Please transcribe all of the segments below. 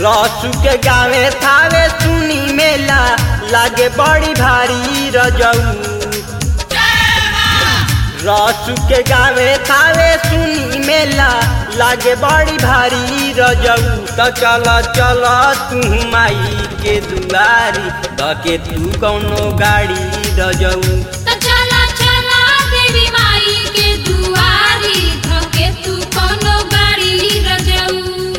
रसू के गावे थावे सुनी मेला लागे बड़ी भारी रजऊ रसू के गावे थावे सुनी मेला लागे बड़ी भारी रजऊ त चल चल तू माई के दुआरी धके तू कौनो गाड़ी रजऊ त चला चला देवी माई के दुआरी धके तू कोनो गाड़ी रजऊ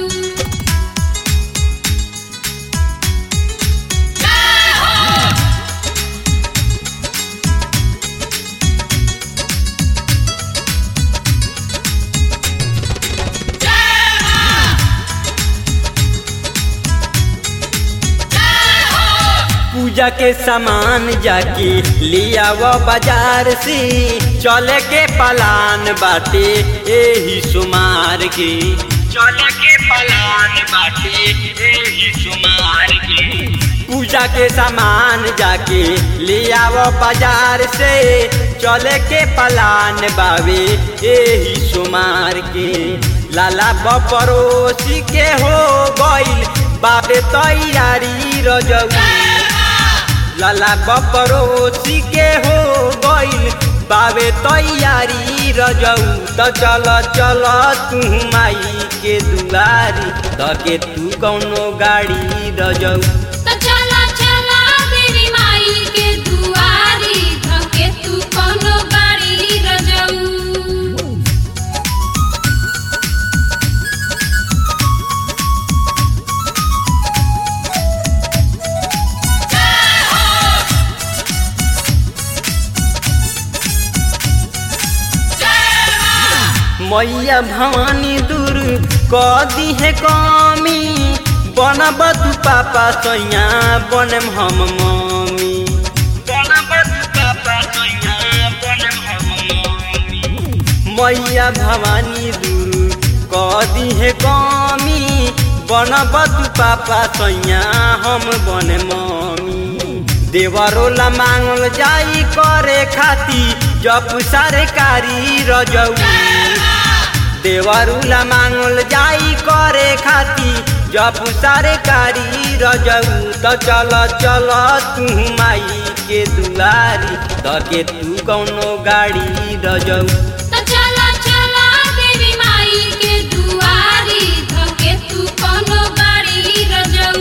पूजा के सामान जाके लिया वो बाजार से चले के पलान बाटे एही सुमार के चले के पलान बाटे एही सुमार के पूजा के सामान जाके लिया वो बाजार से चले के पलान बावे एही सुमार के लाला बपरोसी के हो गइल बाबे तैयारी रजऊ लाला बपरोसी के हो गइल बाबे तैयारी रजऊ त चल चल तू माई के दुआरी धके तू कौनो गाड़ी रजऊ त चला चला देवी माई के दुआरी धके तू कोनो गाड़ी रजऊ मैया भवानी दूर क दी है कमी बनब तू पापा सैया बनम हम मम्मी बनब तू पापा सैया बनम हम मम्मी मैया भवानी दूर क दी है कमी बनब तू पापा सैया हम बन मम्मी देवरोला मांगल जाई करे खाती जप सरकारी रजऊ देवरुला मांगल जाई करे खाती जप सरकारी रजऊ त चल चल तू माई के दुआरी धके तू कौनो गाड़ी रजऊ त चला चला देवी माई के दुआरी धके तू कोनो गाड़ी रजऊ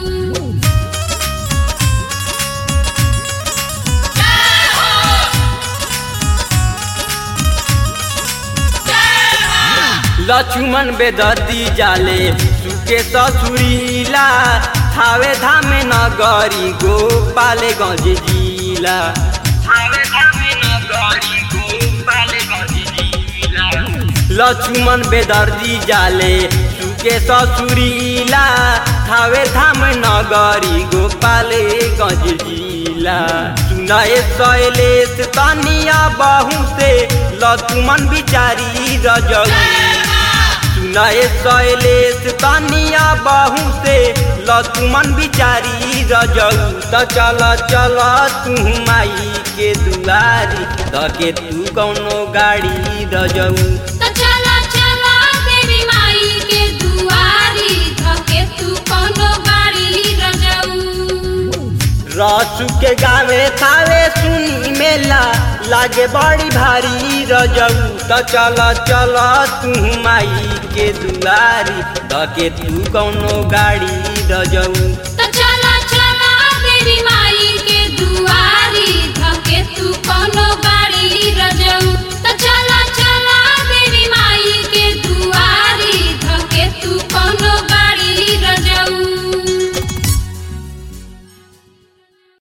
लक्ष्मण बेदर्दी जाले सुके ससुरीला थावे धामे नगरी गोपाले गंज जिला थावे धामे नगरी गोपाले गंज जिला लक्ष्मण बेदर्दी जाले सुके ससुरीला थावे धाम नगरी गोपाले गंज जिला सुनाए शैलेश तनिया बहु से लक्ष्मण बिचारी रजऊ सुनाए शैलेश तनिया बहु से लक्ष्मण बिचारी रजऊ त चल चल तू माई के दुआरी धके तू कौनो गाड़ी रजऊ त चला चला देवी माई के दुआरी धके तू कोनो गाड़ी रजऊ रसू के गावे थावे सुनी मेला लागे बड़ी भारी रजऊ त चल चल तू माई के दुआरी धके तू कौनो गाड़ी रजऊ